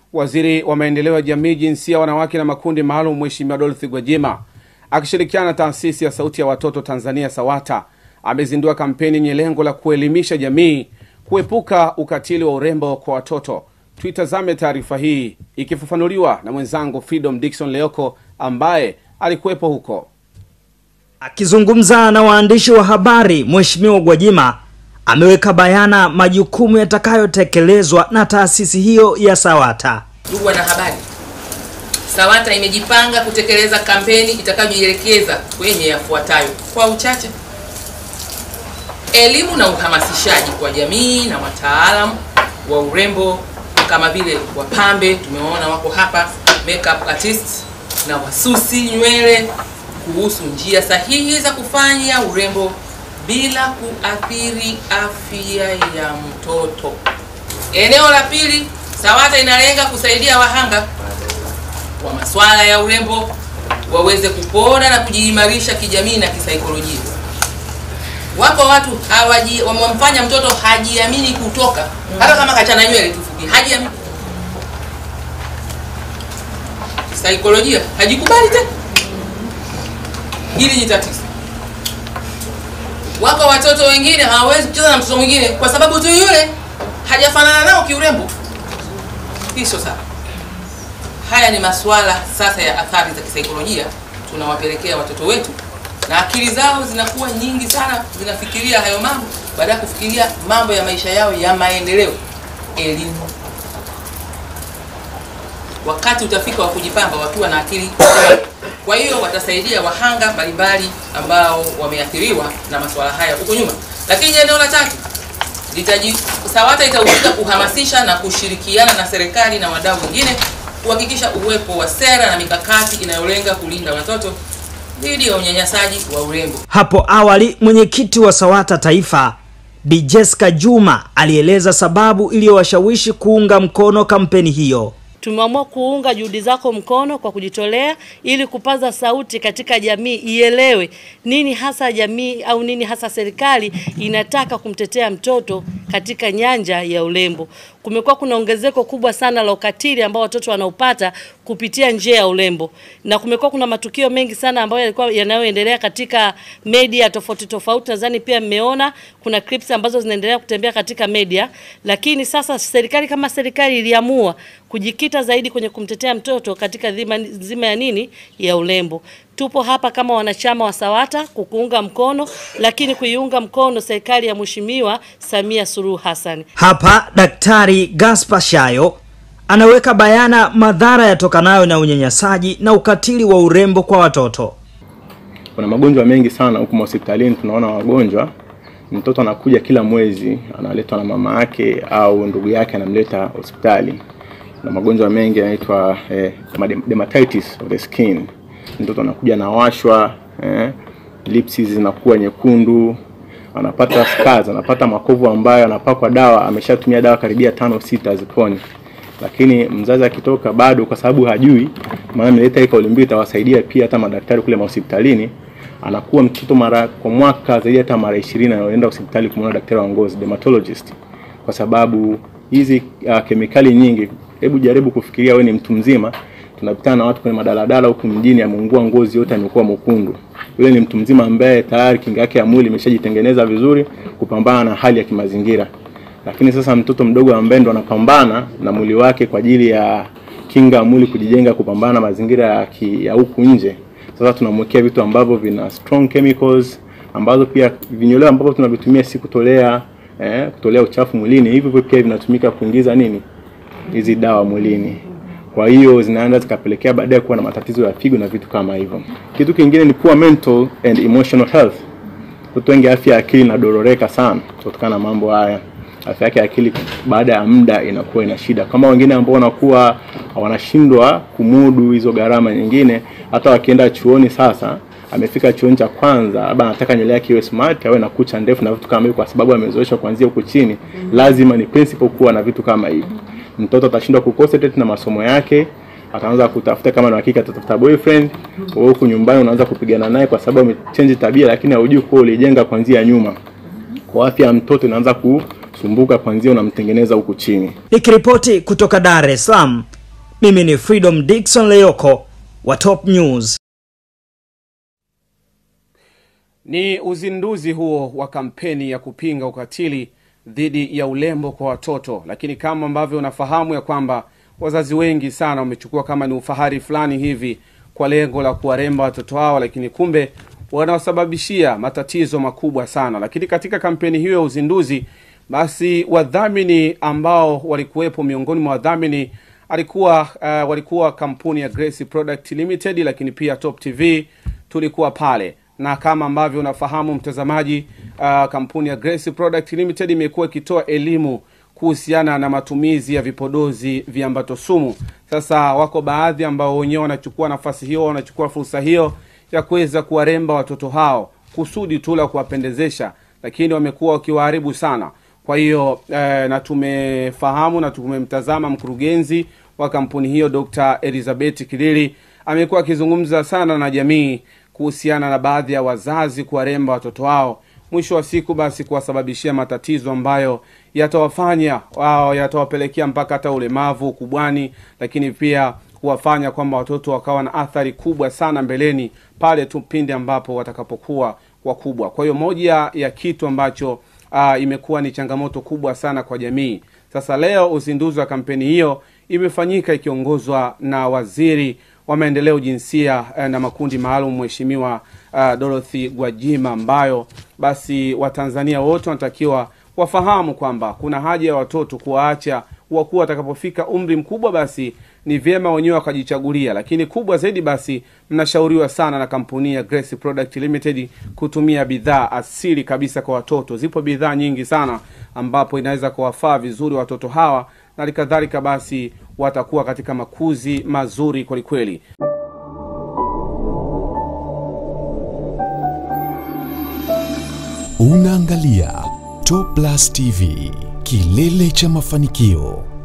Waziri wa maendeleo ya jamii, jinsia, wanawake na makundi maalum, Mheshimiwa Dorothy Gwajima akishirikiana na taasisi ya Sauti ya Watoto Tanzania SAWATA amezindua kampeni yenye lengo la kuelimisha jamii kuepuka ukatili wa urembo kwa watoto. Tuitazame taarifa hii ikifafanuliwa na mwenzangu Freedom Dickson Leoko ambaye alikuwepo huko. Akizungumza na waandishi wa habari, Mheshimiwa Gwajima ameweka bayana majukumu yatakayotekelezwa na taasisi hiyo ya SAWATA. Ndugu wanahabari, SAWATA imejipanga kutekeleza kampeni itakayojielekeza kwenye yafuatayo kwa uchache: elimu na uhamasishaji kwa jamii na wataalamu wa urembo kama vile wapambe, tumewaona wako hapa, makeup artists na wasusi nywele, kuhusu njia sahihi za kufanya urembo bila kuathiri afya ya mtoto. Eneo la pili, SAWATA inalenga kusaidia wahanga wa masuala ya urembo waweze kupona na kujiimarisha kijamii na kisaikolojia. Wako watu hawaji wamemfanya mtoto hajiamini kutoka, hata kama kachana nywele tu fupi, hajiamini saikolojia, hajikubali tena. Hili ni tatizo. Wako watoto wengine hawawezi kucheza na mtoto mwingine kwa sababu tu yule hajafanana nao kiurembo. Hii sio sawa. Haya ni masuala sasa ya athari za kisaikolojia tunawapelekea watoto wetu, na akili zao zinakuwa nyingi sana, zinafikiria hayo mambo baada ya kufikiria mambo ya maisha yao ya maendeleo, elimu. Wakati utafika wa kujipamba wakiwa na akili kwa hiyo watasaidia wahanga mbalimbali ambao wameathiriwa na masuala haya huko nyuma. Lakini eneo la tatu litaji SAWATA itahusika kuhamasisha na kushirikiana na serikali na wadau wengine kuhakikisha uwepo wa sera na mikakati inayolenga kulinda watoto dhidi ya unyanyasaji wa urembo. Hapo awali mwenyekiti wa SAWATA Taifa Bi Jessica Juma alieleza sababu iliyowashawishi kuunga mkono kampeni hiyo. Tumeamua kuunga juhudi zako mkono kwa kujitolea ili kupaza sauti katika jamii ielewe nini hasa jamii au nini hasa serikali inataka kumtetea mtoto katika nyanja ya urembo. Kumekuwa kuna ongezeko kubwa sana la ukatili ambao watoto wanaupata kupitia njia ya urembo, na kumekuwa kuna matukio mengi sana ambayo yalikuwa yanayoendelea katika media tofauti tofauti. Nadhani pia mmeona kuna clips ambazo zinaendelea kutembea katika media, lakini sasa serikali kama serikali iliamua kujikita zaidi kwenye kumtetea mtoto katika dhima nzima ya nini ya urembo. Tupo hapa kama wanachama wa SAWATA kukuunga mkono, lakini kuiunga mkono serikali ya Mheshimiwa Samia Suluhu Hassan. Hapa Daktari Gaspar Shayo anaweka bayana madhara yatokanayo na unyanyasaji na ukatili wa urembo kwa watoto. Kuna magonjwa mengi sana huku hospitalini, tunaona wagonjwa, mtoto anakuja kila mwezi, analetwa na mama yake au ndugu yake anamleta hospitali na magonjwa mengi yanaitwa eh, dermatitis of the skin. Mtoto anakuja anawashwa, eh, lips zinakuwa nyekundu, anapata scars, anapata makovu ambayo anapakwa dawa, ameshatumia dawa karibia tano sita ziponi, lakini mzazi akitoka bado, kwa sababu hajui, maana ameleta hii kauli mbiu itawasaidia pia hata madaktari kule hospitalini, anakuwa mtoto mara kwa mwaka zaidi hata mara 20 anaenda hospitali kumwona daktari wa ngozi dermatologist, kwa sababu hizi uh, kemikali nyingi Hebu jaribu kufikiria, wewe ni mtu mzima, tunapitana na watu kwenye madaladala huku mjini, ameungua ngozi yote, amekuwa mwekundu. Yule ni mtu mzima ambaye tayari kinga yake ya mwili imeshajitengeneza vizuri kupambana na hali ya kimazingira, lakini sasa mtoto mdogo ambaye ndo anapambana na mwili wake kwa ajili ya kinga ya mwili kujijenga, kupambana na mazingira ya, ki, ya huku nje. Sasa tunamwekea vitu ambavyo vina strong chemicals ambazo pia vinyoleo ambavyo tunavitumia si kutolea eh, kutolea uchafu mwilini, hivyo pia vinatumika kuingiza nini hizi dawa mwilini. Kwa hiyo zinaanza zikapelekea baadaye kuwa na matatizo ya figo na vitu kama hivyo. Kitu kingine ni poor mental and emotional health. Watu wengi afya ya akili inadororeka sana kutokana na mambo haya. Afya yake ya akili baada ya muda inakuwa ina shida, kama wengine ambao wanakuwa wanashindwa kumudu hizo gharama nyingine, hata wakienda chuoni sasa amefika chuoni cha kwanza, labda anataka nywele yake iwe smart, awe na kucha ndefu na vitu kama hivyo, kwa sababu amezoeshwa kuanzia huko chini. Lazima ni principle kuwa na vitu kama hivi mtoto atashindwa kuconcentrate na masomo yake, ataanza kutafuta kama na hakika atatafuta boyfriend. Wewe huku nyumbani unaanza kupigana naye kwa sababu amechange tabia, lakini haujui kuwa ulijenga kuanzia nyuma. Kwa afya ya mtoto inaanza kusumbuka kuanzia unamtengeneza huku chini. Nikiripoti kutoka Dar es Salaam, Mimi ni Freedom Dickson Leoko wa Top News. Ni uzinduzi huo wa kampeni ya kupinga ukatili dhidi ya ulembo kwa watoto, lakini kama ambavyo unafahamu ya kwamba wazazi wengi sana wamechukua kama ni ufahari fulani hivi kwa lengo la kuwaremba watoto wao, lakini kumbe wanawasababishia matatizo makubwa sana. Lakini katika kampeni hiyo ya uzinduzi, basi wadhamini ambao walikuwepo, miongoni mwa wadhamini alikuwa uh, walikuwa kampuni ya Grace Product Limited, lakini pia Top TV tulikuwa pale na kama ambavyo unafahamu mtazamaji, uh, kampuni ya Grace Product Limited imekuwa ikitoa elimu kuhusiana na matumizi ya vipodozi viambato sumu. Sasa wako baadhi ambao wenyewe wanachukua nafasi hiyo, wanachukua fursa hiyo ya kuweza kuwaremba watoto hao kusudi tu la kuwapendezesha, lakini wamekuwa wakiwaharibu sana. Kwa hiyo eh, na tumefahamu na tumemtazama mkurugenzi wa kampuni hiyo Dr. Elizabeth Kilili amekuwa akizungumza sana na jamii kuhusiana na baadhi ya wazazi kuwaremba watoto wao, mwisho wa siku basi kuwasababishia matatizo ambayo yatawafanya wao, yatawapelekea mpaka hata ulemavu ukubwani, lakini pia kuwafanya kwamba watoto wakawa na athari kubwa sana mbeleni pale tu pindi ambapo watakapokuwa wakubwa. Kwa hiyo moja ya kitu ambacho uh, imekuwa ni changamoto kubwa sana kwa jamii. Sasa leo uzinduzi wa kampeni hiyo imefanyika ikiongozwa na waziri wa maendeleo jinsia eh, na makundi maalum Mheshimiwa uh, Dorothy Gwajima, ambayo basi Watanzania wote wanatakiwa wafahamu kwamba kuna haja ya watoto kuwaacha wakuwa watakapofika umri mkubwa, basi ni vyema wenyewe wakajichagulia, lakini kubwa zaidi basi mnashauriwa sana na kampuni ya Grace Product Limited kutumia bidhaa asili kabisa kwa watoto. Zipo bidhaa nyingi sana ambapo inaweza kuwafaa vizuri watoto hawa na halikadhalika basi watakuwa katika makuzi mazuri kwelikweli. Unaangalia Top Plus TV, kilele cha mafanikio.